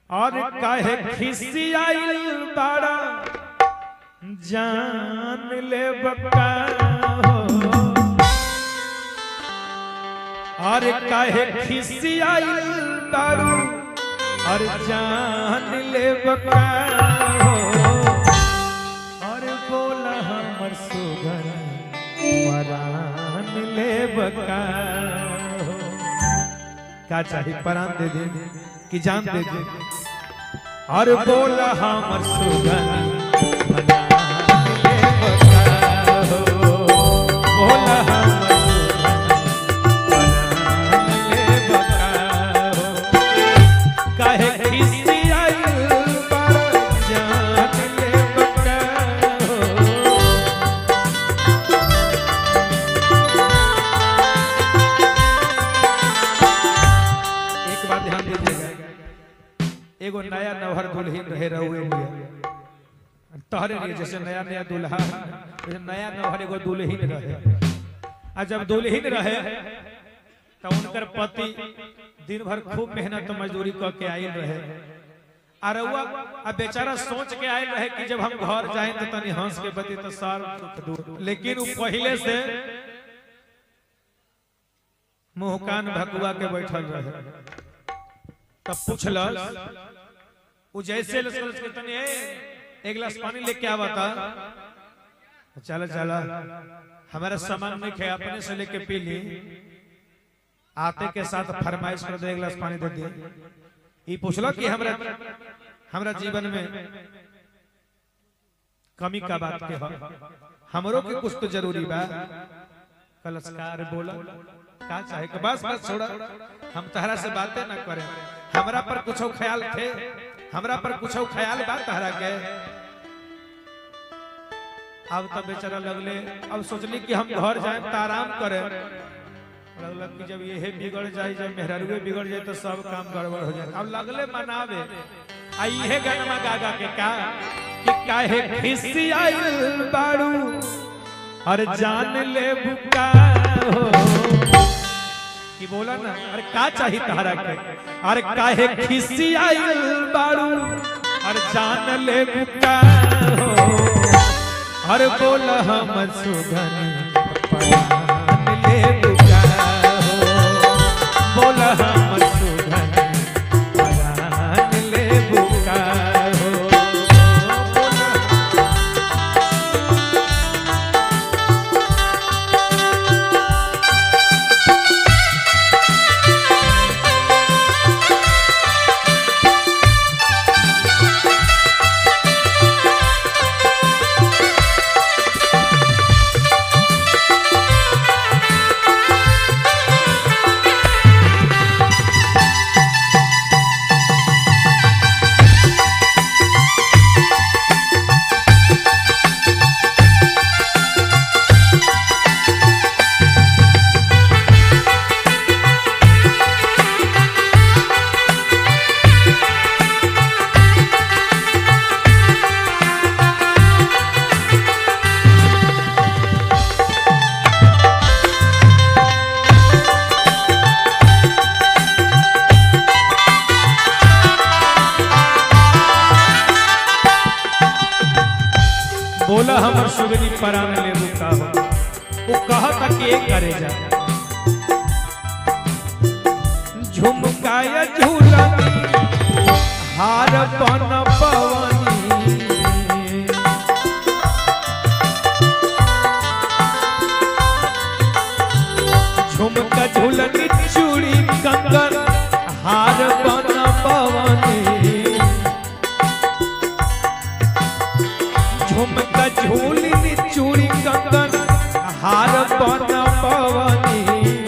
और काहे खिसियाइल बाड़ा जान ले बका हो और काहे खिसियाइल बाड़ू और जान ले बका हो और बोला हमर सुगन परान ले बका हो क्या चाहिए परान दे दे कि जान दे दे और बोला हमर सुगन परान ले बका हो बोला हमर सुगन परान ले बका हो काहे खिसियाइल बाड़ा जान ले बका हो एक बात ध्यान दीजिएगा एगो नया नवहर दुल्हन रहे रहुए लिए तोहरे लिए जैसे नया नया दुल्हा वैसे नया नवहर एगो दुल्हन रहे आ जब दुल्हन रहे तो उनकर पति दिन भर खूब मेहनत मजदूरी क के आयल रहे आ रउआ आ बेचारा सोच के आयल रहे कि जब हम घर जाए तो तनी हंस के बती तो सार दुख दूर लेकिन वो पहले से मुंह कान भकुआ के बैठल रहे तब पूछलस उ जैसे लसलस के तनी ए एक गिलास पानी लेके आवता चला चला हमारा सामान नहीं खे अपने से लेके पी ली आते के साथ फरमाइश कर दे एक गिलास पानी दे दिए ई पूछलो कि हमरा हमरा जीवन में कमी का बात के ह हमरो के कुछ तो जरूरी बा कलस्कार बोला का चाहे के बस बस छोड़ा हम तहरा से बातें ना करें हमरा पर कुछ ख्याल थे हमरा पर कुछ ख्याल बा तहरा के अब तो बेचारा लगले अब सोचली कि हम घर जाए तो आराम करें लगलक कि जब ये बिगड़ जाए जब मेहररुए बिगड़ जाए तो सब काम गड़बड़ हो जाए अब लगले मनावे आ इहे गनमा गागा के का कि काहे खिसियाइल बाड़ू और जान ले बुका हो कि बोला ना अरे का चाहिए तहरा के अरे काहे खिसियाइल बाड़ू और जान ले बुका हो अरे बोला हम सुगन परान ले बुका हो बोला हम सुगन परान ले बुका हो बोला बोला हमर सुगनी परान ले रुका हो वो कहता कि एक करे जा झुमकाया झूलनी हार बन पवनी झुमका झूलनी चूड़ी कंगन हार बन पवनी झुमका झूलनी चूड़ी कंगन हार बन पवनी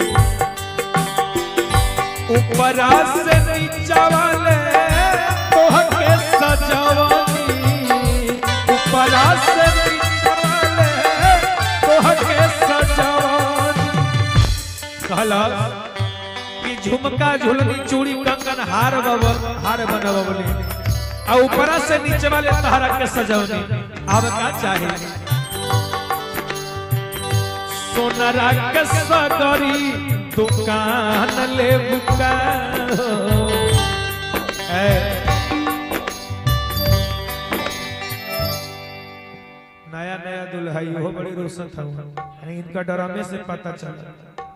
ऊपरा से नीचा वाले तोहके सजवनी ऊपरा से नीचा वाले तोहके सजवनी कहला कि झुमका झुलनी चूड़ी कंगन हार बब हार बनवली आ ऊपरा से नीचे वाले तहरा के सजवनी अब का चाहिए सोनरा के सगरी दुकान ले बुका ए हो बड़ी रोशन था यानी इनका डरामे से पता चला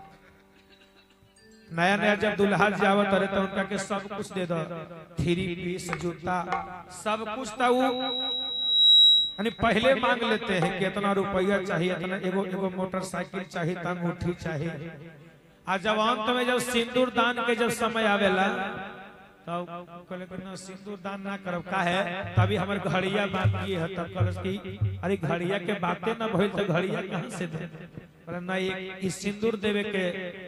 नया नया जब दुल्हा जावत रहे तो उनका के सब कुछ दे दो थ्री पीस जूता सब कुछ था वो यानी पहले मांग लेते हैं कि इतना रुपया चाहिए इतना एगो एगो मोटरसाइकिल चाहिए त अंगूठी चाहिए आ जब अंत में जब सिंदूर दान के जब समय आवेला तब कहले कि ना सिंदूर दान ना करब का है तभी हमर घड़िया बाकी है तब कहलस कि अरे घड़िया के बातें ना भइल त घड़िया कहां से दे पर ना ये ई सिंदूर देवे के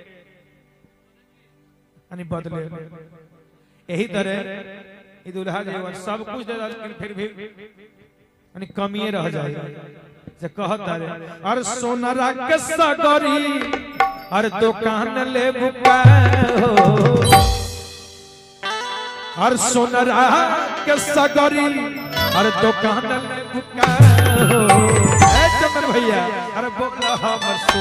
यानी बदले यही तरह ई दुल्हा जीवन सब कुछ दे दल लेकिन फिर भी यानी कमिए रह जाए जे कहत रे और सोनरा के सगरी और दुकान ले बुका हो और सोनरा के सगरी और दुकान ले बुका हो ए चंदन भैया अरे बोला हमर